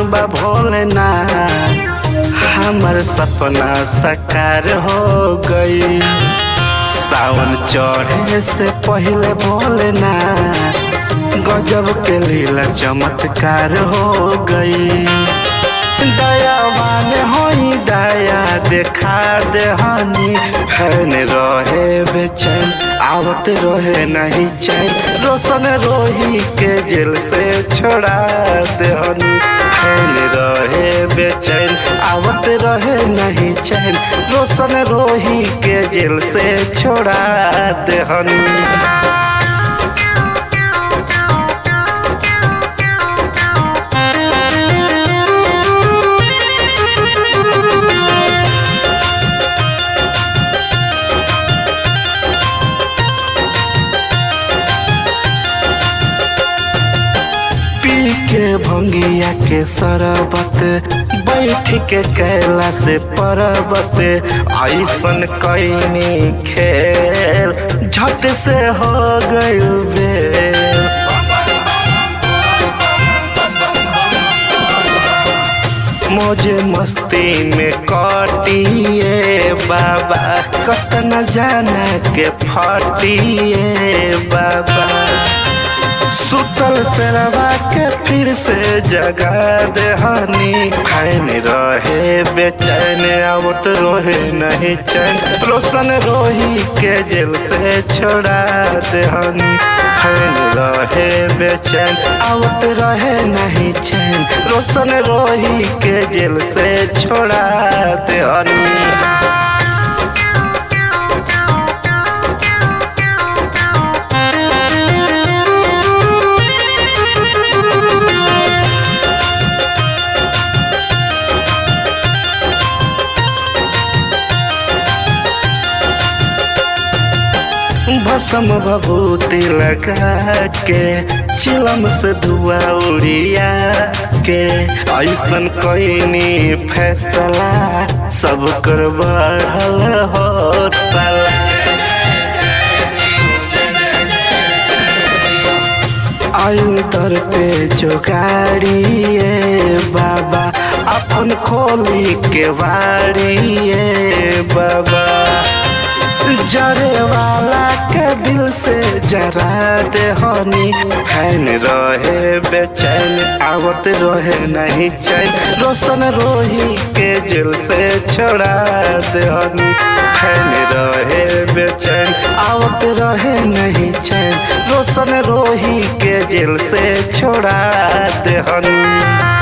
बा भोलेनाथ हमर सपना साकार हो गई सावन चढ़े से पहले भोलेनाथ गजब के लीला चमत्कार हो गई दयावान होई दया देखा देहनी फैन रहे बेचैन आवत रहे नहीं चैन रोशन रोही के जेल से छोड़ा देहनी फैन रहे बेचैन आवत रहे नहीं चैन रोशन रोही के जेल से छोड़ा देहनी पी के भंगिया के सरबत बैठ के कैला से परबत ऐसन कैनी खेल झट से हो गइल बेल मौजे मस्ती में कटिए बाबा कतना जाना के फटिए बाबा सुतल सेरवा के फिर से जगा देहनी फैन रहे बेचैन आवत रोहे नहीं चैन रोशन रोही के जेल से छोड़ा देहनी फैन रहे बेचैन आवत रहे नहीं चैन रोशन रोही के जेल से छोड़ा देहनी भसम भभूति लगा के चिलम से धुआ उड़िया के ऐसन कैनी फैसला सब कर बढ़ल हो साला आयु दर पे जो गाड़िए बाबा अपन खोली के वाड़िए बाबा जरे वाला के दिल से जरा दे हनी फैन रहे बेचैन आवत रहे नहीं चैन रोशन रोही के जेल से छोड़ा दे हनी फैन रहे बेचैन आवत रहे नहीं चैन रोशन रोही के जेल से छोड़ा दे हनी